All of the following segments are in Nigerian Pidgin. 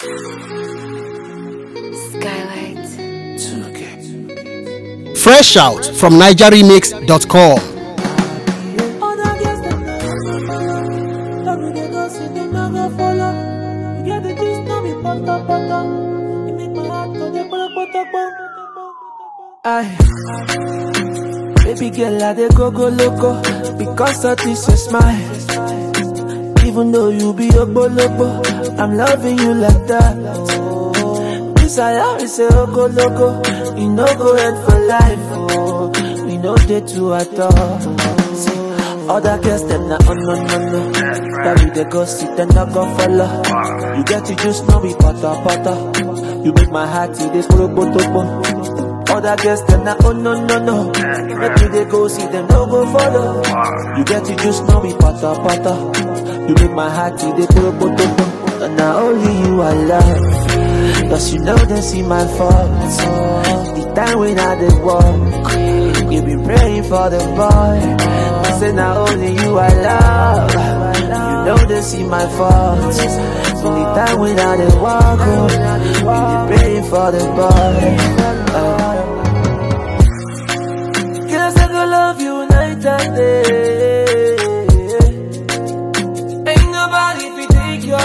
Skylight. Fresh out from NigerRemix.com. Other girls them no follow. Every day go see them no go follow. You get the gist, no be poto poto. You make my heart go dey poto poto poto. Aye. Baby girl, I dey go go loco because of this your smile. Even though you be a bolobo, I'm loving you like that. This I always say, oh go loco, you no go end for life. Oh, we no dey two at all. See, other girls them na oh no no no. That we dey go sit and not go follow. You get to just know me pata pata. You make my heart it dey poro poto Other girls them na oh no no no. Make you dey go see them no go follow. You get to just know me pata pata. You make my heart it dey poro poto And now only you I love. Cause you know they see my faults. The time when I did walk, you be praying for the boy. I say now only you I love. You know they see my faults. The time when I did walk, oh, you be praying for the boy. Uh, Guess I go love you night and day. Ain't nobody fi take your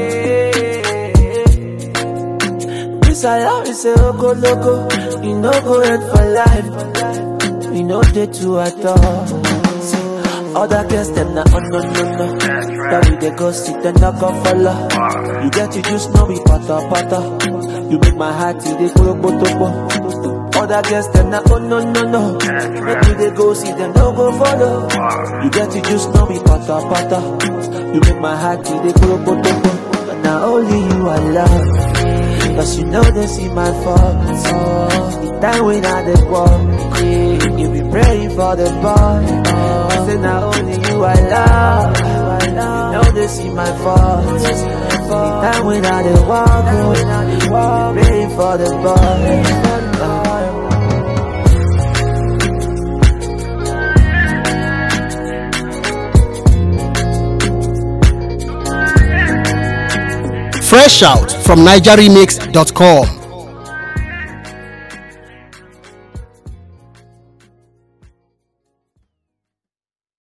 place. This I always say, oh go loco, you no go end for life. We no dey two at all. See, Other girls them na oh no no no. That we dey go sit and not go follow. You get to just know me pata pata. You make my heart it dey poro poto Other girls them na oh no no no. Make you dey go see them no go follow. You get to just know me pata pata. You make my heart it dey poro poto But now only you I love. Cause you know they see my faults. The time when I did walk, you be praying for the boy. I say now only you I love. You know they see my faults. The time when I did walk, you be praying for the boy. Fresh out from NigerRemix.com.